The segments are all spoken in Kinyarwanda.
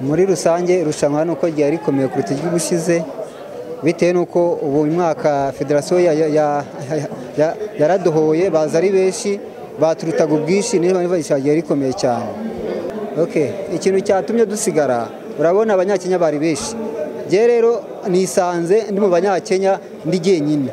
muri rusange irushanwa hano uko ryari rikomeye kuruta iry'ubushize bitewe n'uko ubu mwaka federasiyo yaradohoye baza ari benshi baturutaga ubwinshi niba ryari rikomeye cyane ikintu cyatumye dusigara urabona abanyakenya bari benshi njye rero nisanze ndi mu banyakenya ndi jyenyine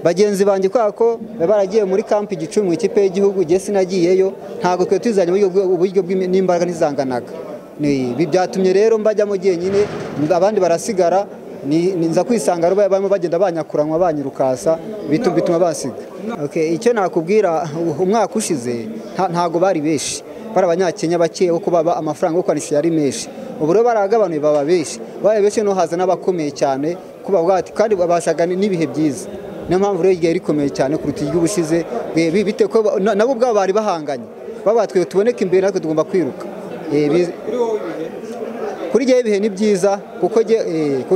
bagenzi banjye kubera ko baragiye muri kampi igicumbi ikipe y'igihugu igihe sinagiyeyo ntabwo twe tuzanye uburyo n'imbaraga ntizanganaga ibi byatumye rero mbajyamo jyenyine abandi barasigara nza kwisanga barimo bagenda banyakuranywa banyirukasa bituma basiga icyo nakubwira umwaka ushize ntabwo bari benshi bari abanyakenya bake kuko baba amafaranga yo kwanishyura ari menshi ubu rero baragabanuye baba benshi babaye benshi haza n'abakomeye cyane kandi babashaga n'ibihe byiza niyo mpamvu rero igihe rikomeye cyane kuruta iry'ubushize nabo ubwabo bari bahanganye babatwiye tuboneke imbere natwe tugomba kwiruka kuri igihe ibihe ni byiza kuko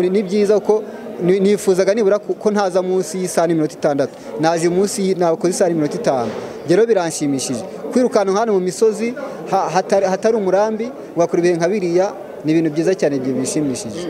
ni byiza kuko nifuzaga nibura ko ntaza munsi y'isaha n'iminota itandatu naje munsi nakoze isaha n'iminota itanu rero biranshimishije kwirukanka hano mu misozi hatari umurambi wakora ibihe nka biriya ni ibintu byiza cyane bishimishije